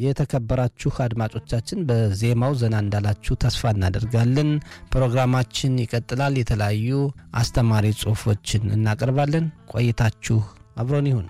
የተከበራችሁ አድማጮቻችን በዜማው ዘና እንዳላችሁ ተስፋ እናደርጋለን። ፕሮግራማችን ይቀጥላል። የተለያዩ አስተማሪ ጽሑፎችን እናቀርባለን። ቆይታችሁ አብሮን ይሁን።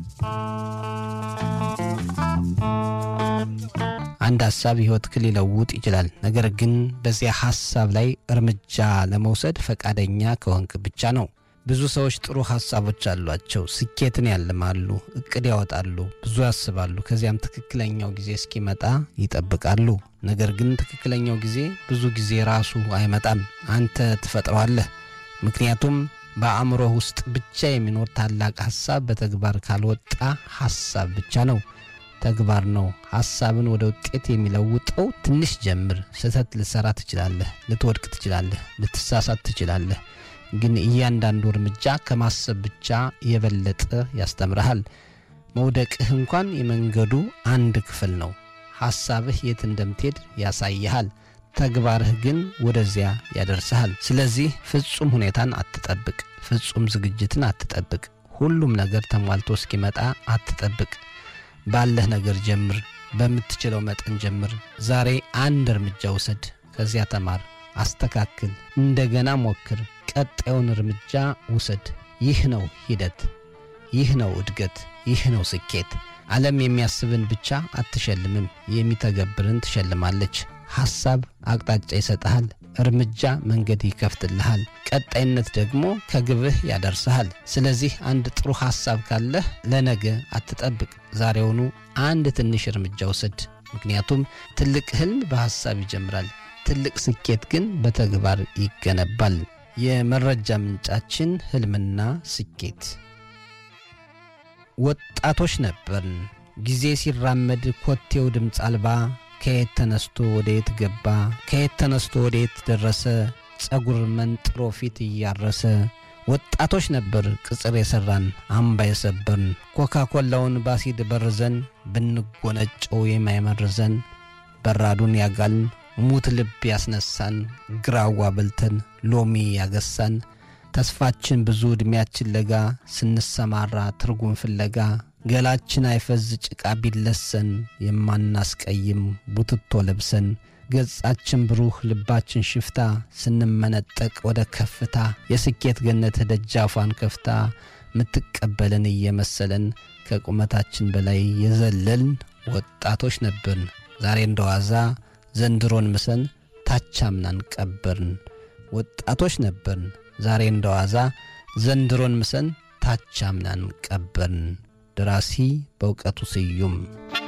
አንድ ሀሳብ ሕይወትህን ሊለውጥ ይችላል። ነገር ግን በዚያ ሀሳብ ላይ እርምጃ ለመውሰድ ፈቃደኛ ከሆንክ ብቻ ነው። ብዙ ሰዎች ጥሩ ሀሳቦች አሏቸው። ስኬትን ያልማሉ፣ እቅድ ያወጣሉ፣ ብዙ ያስባሉ። ከዚያም ትክክለኛው ጊዜ እስኪመጣ ይጠብቃሉ። ነገር ግን ትክክለኛው ጊዜ ብዙ ጊዜ ራሱ አይመጣም፣ አንተ ትፈጥረዋለህ። ምክንያቱም በአእምሮህ ውስጥ ብቻ የሚኖር ታላቅ ሀሳብ በተግባር ካልወጣ ሀሳብ ብቻ ነው፣ ተግባር ነው። ሀሳብን ወደ ውጤት የሚለውጠው ትንሽ ጀምር። ስህተት ልትሰራ ትችላለህ፣ ልትወድቅ ትችላለህ፣ ልትሳሳት ትችላለህ። ግን እያንዳንዱ እርምጃ ከማሰብ ብቻ የበለጠ ያስተምርሃል። መውደቅህ እንኳን የመንገዱ አንድ ክፍል ነው። ሐሳብህ የት እንደምትሄድ ያሳይሃል። ተግባርህ ግን ወደዚያ ያደርስሃል። ስለዚህ ፍጹም ሁኔታን አትጠብቅ። ፍጹም ዝግጅትን አትጠብቅ። ሁሉም ነገር ተሟልቶ እስኪመጣ አትጠብቅ። ባለህ ነገር ጀምር። በምትችለው መጠን ጀምር። ዛሬ አንድ እርምጃ ውሰድ። ከዚያ ተማር፣ አስተካክል፣ እንደገና ሞክር። ቀጣዩን እርምጃ ውሰድ። ይህ ነው ሂደት፣ ይህ ነው እድገት፣ ይህ ነው ስኬት። ዓለም የሚያስብን ብቻ አትሸልምም፣ የሚተገብርን ትሸልማለች። ሐሳብ አቅጣጫ ይሰጥሃል፣ እርምጃ መንገድ ይከፍትልሃል፣ ቀጣይነት ደግሞ ከግብህ ያደርስሃል። ስለዚህ አንድ ጥሩ ሐሳብ ካለህ ለነገ አትጠብቅ፣ ዛሬውኑ አንድ ትንሽ እርምጃ ውሰድ። ምክንያቱም ትልቅ ህልም በሐሳብ ይጀምራል፣ ትልቅ ስኬት ግን በተግባር ይገነባል። የመረጃ ምንጫችን ህልምና ስኬት። ወጣቶች ነበርን። ጊዜ ሲራመድ ኮቴው ድምፅ አልባ ከየት ተነስቶ ወደ የት ገባ፣ ከየት ተነስቶ ወደ የት ደረሰ፣ ጸጉር መንጥሮ ፊት እያረሰ ወጣቶች ነበር ቅጽር የሠራን አምባ የሰበርን ኮካኮላውን ባሲድ በርዘን ብንጎነጨው የማይመርዘን በራዱን ያጋልን ሙት ልብ ያስነሳን ግራዋ በልተን ሎሚ ያገሳን ተስፋችን ብዙ ዕድሜያችን ለጋ ስንሰማራ ትርጉም ፍለጋ ገላችን አይፈዝ ጭቃ ቢለሰን የማናስቀይም ቡትቶ ለብሰን ገጻችን ብሩህ ልባችን ሽፍታ ስንመነጠቅ ወደ ከፍታ የስኬት ገነት ደጃፏን ከፍታ ምትቀበለን እየመሰለን ከቁመታችን በላይ የዘለልን ወጣቶች ነበርን። ዛሬ እንደዋዛ ዘንድሮን ምሰን ታቻምናን ቀበርን። ወጣቶች ነበርን። ዛሬ እንደዋዛ ዘንድሮን ምሰን ታቻምናን ቀበርን። ደራሲ በእውቀቱ ስዩም።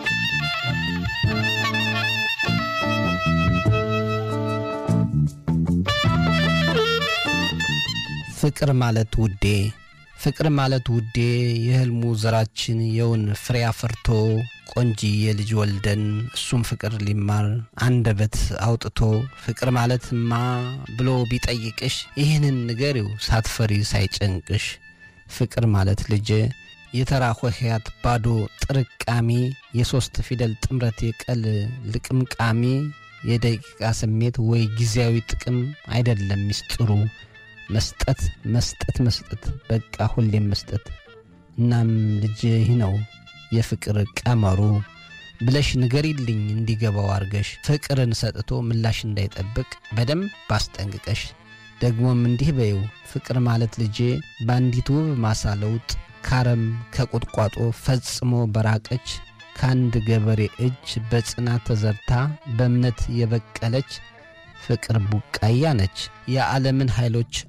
ፍቅር ማለት ውዴ ፍቅር ማለት ውዴ የሕልሙ ዘራችን የውን ፍሬ አፍርቶ ቆንጂዬ ልጅ ወልደን እሱም ፍቅር ሊማር አንደበት አውጥቶ ፍቅር ማለትማ ብሎ ቢጠይቅሽ ይህንን ንገሪው ሳትፈሪ ሳይጨንቅሽ። ፍቅር ማለት ልጄ የተራ ሆሄያት ባዶ ጥርቃሚ የሦስት ፊደል ጥምረት የቀል ልቅምቃሚ የደቂቃ ስሜት ወይ ጊዜያዊ ጥቅም አይደለም ሚስጥሩ መስጠት መስጠት መስጠት በቃ ሁሌም መስጠት። እናም ልጅ ይህ ነው የፍቅር ቀመሩ ብለሽ ንገሪልኝ እንዲገባው አርገሽ ፍቅርን ሰጥቶ ምላሽ እንዳይጠብቅ በደንብ ባስጠንቅቀሽ። ደግሞም እንዲህ በይው ፍቅር ማለት ልጄ በአንዲት ውብ ማሳ ለውጥ ካረም ከቁጥቋጦ ፈጽሞ በራቀች ከአንድ ገበሬ እጅ በጽናት ተዘርታ በእምነት የበቀለች ፍቅር ቡቃያ ነች። የዓለምን ኃይሎች